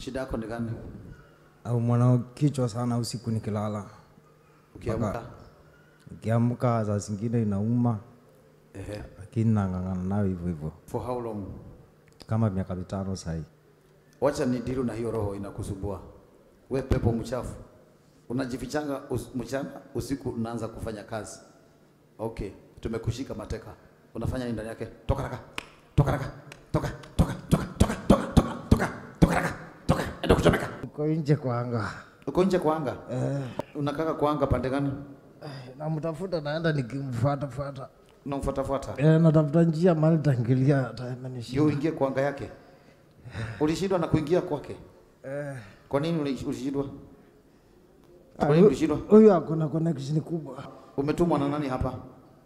Shida yako ni gani? au mwana kichwa sana usiku nikilala, Ukiamka nikiamka saa zingine inauma, ehe, lakini nang'ang'ana nayo hivyo hivyo for how long? kama miaka mitano sahii. Wacha ni diru na hiyo roho inakusumbua. We pepo mchafu, unajifichanga us, mchana, usiku unaanza kufanya kazi. Okay, tumekushika mateka. Unafanya nini ndani yake? Toka raka, toka raka, toka, toka, toka, toka, toka, toka, toka, toka raka, toka, enda kuchomeka. Uko nje kwa anga Uko nje kwa anga? eh, Unakaka kwa anga pande gani? namtafuta, naenda nikimfuata fuata Unamfuatafuata eh, natafuta njia mahali tangilia atanishinda ndio uingie kwa anga yake. Ulishindwa na kuingia kwake. eh. Kwa nini uli- ulishindwa? Ah, Kwa nini hu- ulishindwa? Huyu akona connection kubwa, Umetumwa na nani hapa?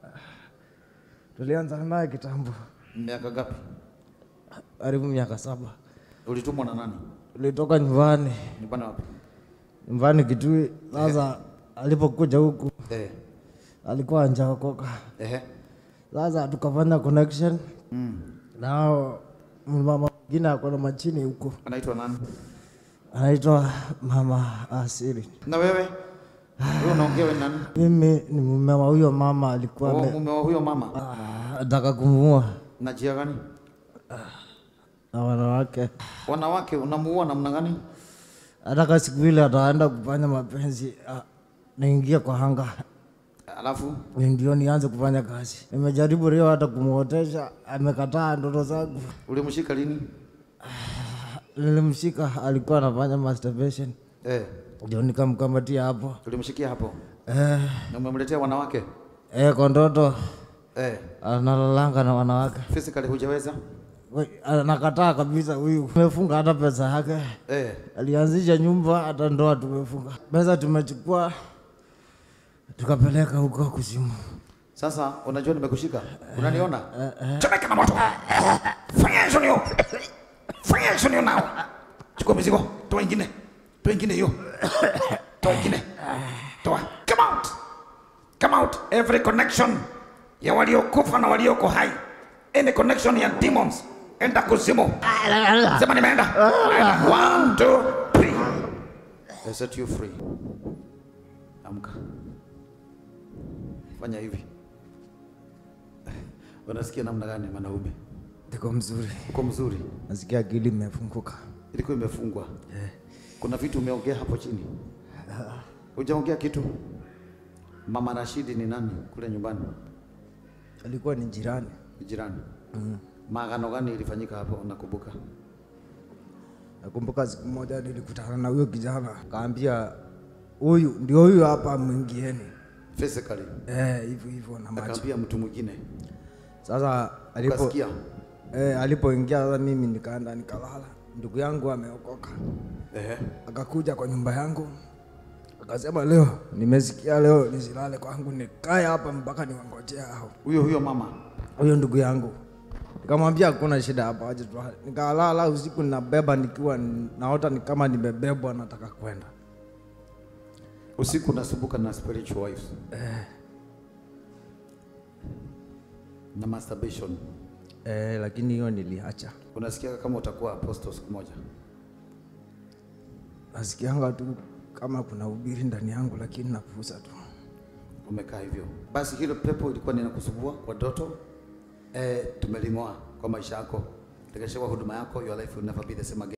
tulianza naye kitambo, Miaka gapi? karibu miaka saba. Ulitumwa na nani? Tulitoka nyumbani Nyumbani wapi? nyumbani Kitui. Sasa alipokuja huku Eh. alikuwa anjaokoka, Ehe. sasa tukafanya connection Mm. nao mama mwingine akona machini huko Anaitwa nani? anaitwa mama Asili. Na wewe? Wewe unaongea wewe nani? Mimi ni mume wa huyo mama, alikuwa Oh, ame- mume wa huyo mama. Ah, ataka kumua Na jia gani? na wanawake, Wanawake unamuua namna gani? ataka siku ile ataenda kufanya mapenzi ah, naingia kwa hanga Alafu ndio nianze kufanya kazi. Nimejaribu leo hata kumuotesha, amekataa ndoto zangu. ulimshika lini? Nilimshika, alikuwa anafanya masturbation, Eh. ndio nikamkamatia hapo Ulimshikia hapo. eh, Na umemletea wanawake? eh, kwa ndoto Eh. analalanga na wanawake Physically hujaweza? We, anakataa kabisa huyu. Tumefunga hata pesa yake, Eh. alianzisha nyumba, hata ndoa tumefunga. Pesa tumechukua tukapeleka huko kuzimu. Sasa unajua nimekushika. Unaniona? Chomeka na moto. Fanya hizo nio. Fanya hizo nio nao. Chukua mizigo. Toa ingine. Toa ingine hiyo. Toa ingine. Toa. Come out. Come out. Every connection ya waliokufa na walioko hai. Any connection ya demons. Enda kuzimu. Sema nimeenda. One, two, three. I set you free. Amka. Fanya hivi. Unasikia namna gani mwanaume? Niko mzuri, Uko mzuri? nasikia akili imefunguka. Ilikuwa imefungwa. Kuna vitu umeongea hapo chini. Hujaongea kitu. Mama Rashidi ni nani kule nyumbani? Alikuwa ni jirani. Ni jirani. Maagano gani ilifanyika hapo unakumbuka? Nakumbuka siku moja nilikutana na huyo kijana, kaambia huyu ndio huyu hapa, mwingieni Physically. eh, hivyo hivyo na macho. Akaambia mtu mwingine. Sasa alipo Ukasikia? eh, alipoingia sasa, mimi nikaenda nikalala. Ndugu yangu ameokoka, Ehe. akakuja kwa nyumba yangu akasema, leo nimesikia leo nisilale kwangu, nikae hapa mpaka niwangojea hao. Huyo huyo mama. Huyo ndugu yangu nikamwambia hakuna shida hapa, waje tu. Nikalala usiku ninabeba, nikiwa naota ni kama nimebebwa, nataka kwenda Usiku nasumbuka na spiritual wives. Na masturbation. eh, lakini hiyo niliacha. Unasikia kama utakuwa apostle siku moja. Nasikianga tu kama kuna ubiri ndani yangu, lakini napuuza tu. Umekaa hivyo. Basi hilo pepo ilikuwa ninakusumbua kwa doto. Eh, tumelimoa kwa maisha yako. Tekesha kwa huduma yako, your life will never be the same again.